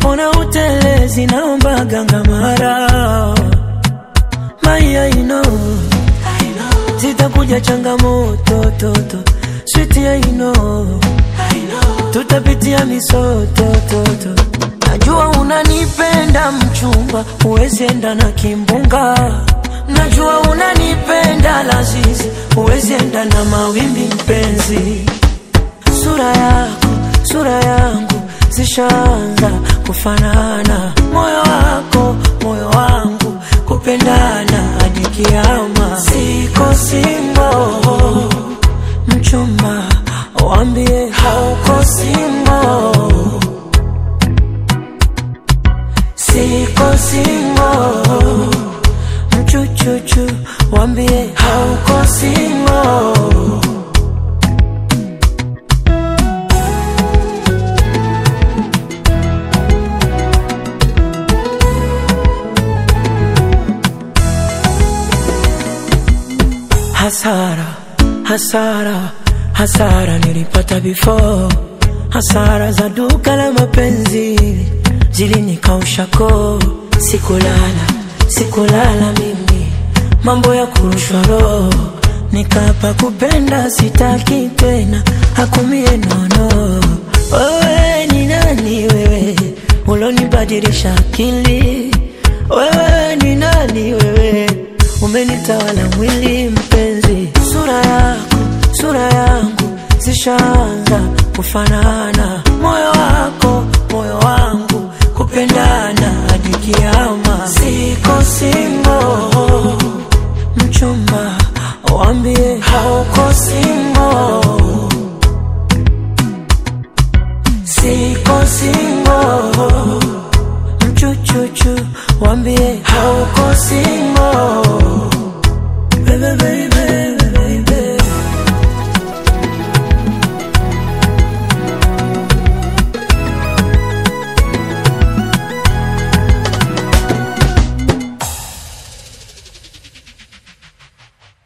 Mbona utelezi naomba ganga mara Maya ino Zitakuja changamoto toto Sweet ya ino Tutapitia misoto toto Najua unanipenda mchumba Huwezi enda na kimbunga Najua unanipenda lazizi Huwezi enda na mawimbi mpenzi Sura yako, sura yangu Zishaanza kufanana Moyo wako, moyo wangu Kupendana hadi kiama Siko singo Mchumba, wambie hauko singo Siko singo Mchuchuchu, wambie hauko singo Hasara, hasara, hasara nilipata before. Hasara za duka la mapenzi zilinikausha koo. Sikulala, sikulala mimi, mambo ya kurushwa roho. Nikapa kupenda sitaki tena, hakumie nono. Wewe ni nani wewe, ulonibadilisha akili? Wewe ni nani wewe, umenitawala mwili mpenzi. Sura yako, sura yangu zishaanza kufanana. Moyo wako, moyo wangu kupendana hadi kiama. Siko singo, mchumba, wambie hauko singo. Siko singo, mchuchuchu, wambie hauko singo. Baby, baby.